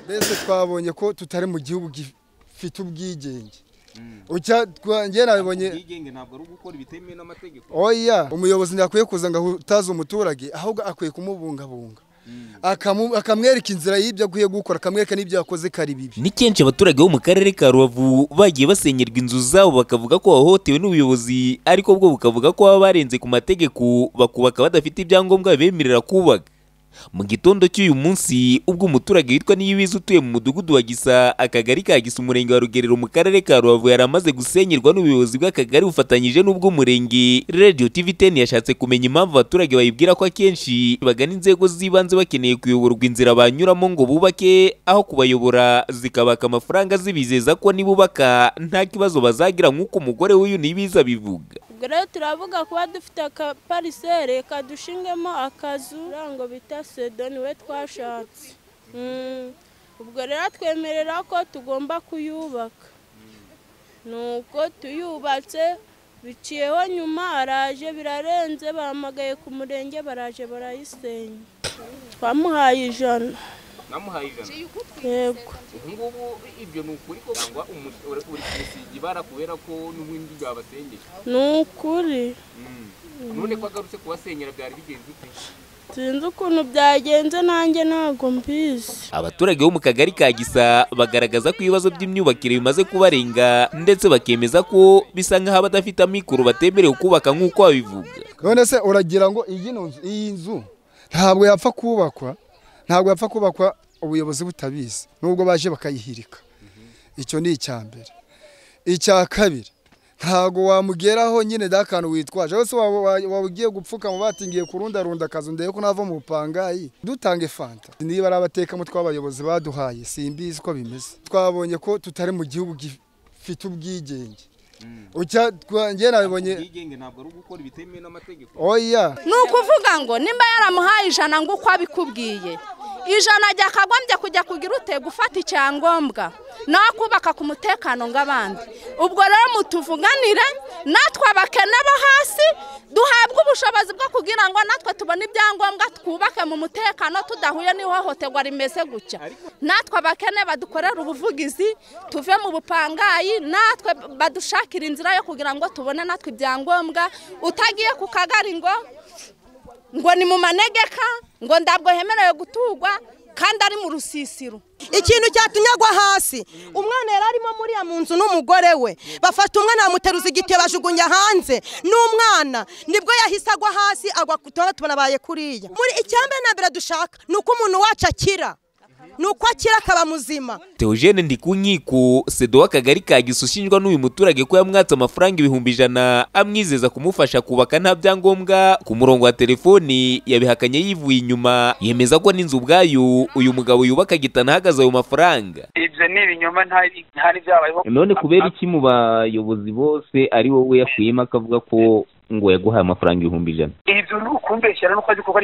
mbese twabonye ko tutari mu gihugu gifite ubwigenge njye nabibonye ubwigenge ntabwo ari ugukora ibitemewe n'amategeko oya umuyobozi ntakwiye kuza ngo ahutaze umuturage ahubwo akwiye kumubungabunga Akamu- akamwereka inzira y'ibyo akwiye gukora akamwereka n'ibyo yakoze kari bibi ni kenshi abaturage bo mu karere ka rubavu bagiye basenyerwa inzu zabo bakavuga ko bahohotewe n'ubuyobozi ariko bwo bukavuga ko baba barenze ku mategeko bakubaka badafite ibyangombwa bibemerera kubaka mu gitondo cy'uyu munsi ubwo umuturage witwa Niyibizi utuye mu mudugudu wa Gisa akagari ka Gisa umurenge wa Rugerero mu karere ka Rubavu yari amaze gusenyerwa n'ubuyobozi bw'akagari bufatanyije n'ubw'umurenge Radio TV 10 yashatse kumenya impamvu abaturage bayibwira ko akenshi bagana inzego z'ibanze bakeneye kuyoborwa inzira banyuramo ngo bubake aho kubayobora zikabaka amafaranga zibizeza ko nibubaka nta kibazo bazagira nk'uko umugore w'uyu Niyibizi abivuga ubwo rero turavuga kuba dufite akaparisere kadushingemo akazu ngo bita sedo niwe twashatse Mm. ubwo rero atwemerera ko tugomba kuyubaka nuko tuyubatse biciyeho nyuma araje birarenze bahamagaye ku murenge baraje barayisenya twamuhaye ijana namuhaye ijana yego ubu ngubu ibyo ni ukuri ko cyangwa umu- uri uri kumusiga ibara kubera ko n'ubundi byabasenyeye ni ukuri none ko agarutse kubasenyera byari bigenze ute sinzi ukuntu byagenze nanjye ntabwo mbizi Abaturage bo mu kagari ka Gisa bagaragaza ko ibibazo by'imyubakire bimaze kubarenga ndetse bakemeza ko bisa nk'aho abadafite amikoro batemerewe kubaka nk'uko babivuga. none se uragira ngo iyi nzu iyi nzu ntabwo yapfa kubakwa ntabwo yapfa kubakwa ubuyobozi butabizi nubwo baje bakayihirika icyo ni icya mbere icya kabiri ntabwo wamugeraho nyine da kantu witwaje wese waba- wa- waba ugiye gupfukama batingiye kurundarunda akazu ndebe ko nava mu bupangayi dutange fanta niba ari abatekamutwe b'abayobozi baduhaye simbizi uko bimeze twabonye ko tutari mu gihugu gifite ubwigenge Ucya- twa- njye nabibonye ubwigenge ntabwo ari ugukora ibitemewe n'amategeko oya ni ukuvuga ngo nimba yaramuhaye ijana ngo uko abikubwiye ijana ryakagombye kujya kugira ute gufata icyangombwa nawe kubaka ku mutekano ng'abandi ubwo rero mutuvuganire natwe abakene bo hasi duhabwe ubushobozi bwo kugira ngo natwe tubone ibyangombwa twubake mu mutekano tudahuye n'ihohoterwa rimeze gutya natwe abakene badukorere ubuvugizi tuve mu bupangayi natwe badushakire inzira yo kugira ngo tubone natwe ibyangombwa utagiye ku kagari ngo ngo ni mu manegeka ngo ntabwo hemerewe gutugwa kandi ari mu rusisiro ikintu cyatunyagwa hasi umwana yari arimo muriya mu nzu n'umugore we bafata umwana bamuteruza igitiyo bajugunya hanze n'umwana nibwo yahise agwa hasi agwa ku tuba tubonabaye kuriya muri icyambere na mbere dushaka ni uko umuntu wacu akira ni uko akira akaba muzima Theogene Ndikunkiko sedo w'akagari ka Gisa ushinjwa n'uyu muturage ko yamwatse amafaranga ibihumbi ijana amwizeza kumufasha kubaka nta byangombwa ku murongo wa telefoni yabihakanye yivuye inyuma yemeza ko n'inzu ubwayo uyu mugabo yubaka agitana ahagaze ayo mafaranga. ibyo ni ibinyoma ntari ntari byabayeho none kubera iki mu bayobozi bose ari wowe yakuyemo akavuga ko ngo yaguhaye amafaranga ibihumbi ijana ibyo ni ukumbeshyira n'uko azi kuko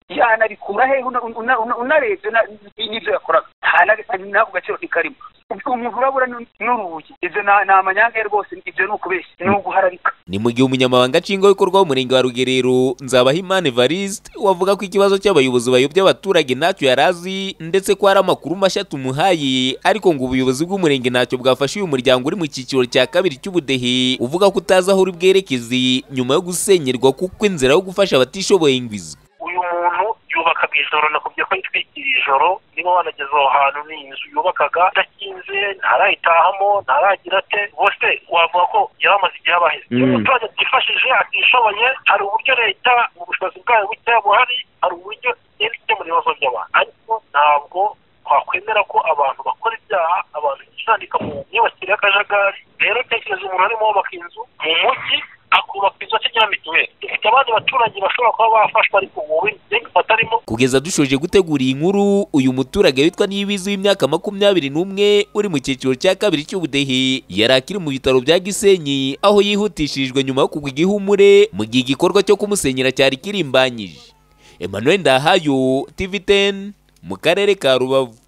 yanabikura hehe una- una- una- unarebye na- n'ibyo yakoraga nta na- n'ako gaciro ntikarimo Ubwo umuntu urabura ni- n'urugi ibyo ni ni amanyange rwose ibyo ni ukubeshya ni uguharabika ni mu gihe umunyamabanga nshingwabikorwa w'umurenge wa rugerero nzabahimana evariste wavuga ko ikibazo cy'abayobozi bayobya abaturage ntacyo yari azi ndetse ko hari amakuru mashya tumuhaye ariko ngo ubuyobozi bw'umurenge ntacyo bwafashe uyu muryango uri mu cyiciro cya kabiri cy'ubudehe uvuga ko utazi aho uri bwerekeze nyuma yo gusenyerwa kuko inzira yo gufasha abatishoboye ngo izwi uyu muntu yubaka mu ijoro nakubye ko yitwikira ijoro niba wanageze aho hantu ni inzu yubakaga idakinze ntarayitahamo ntaragira ate bose wavuga ko yari amaze igihe abaheze Mm. iyo umuturage atifashije atishoboye hari uburyo leta mu bushobozi bwayo bukeya buhari hari uburyo igenda ikemura ibibazo by'abantu ariko ntabwo twakwemera ko abantu bakora ibyaha abantu bisandika mu myubakire y'akajagari rero tekereza umuntu arimo wubaka inzu mu mujyi akubaka inzu akenera mituweli dufite abandi baturage bashobora kuba bafashwa ariko wowe ndenga batarimo kugeza dushoje gutegura iyi nkuru uyu muturage witwa niyibizi w'imyaka makumyabiri n'umwe uri mu cyiciro cya kabiri cy'ubudehe yari akiri mu bitaro bya gisenyi aho yihutishirijwe nyuma yo kugwa igihumure mu gihe igikorwa cyo kumusenyera cyari kirimbanyije emmanuel ndahayo tv 10 mu karere ka rubavu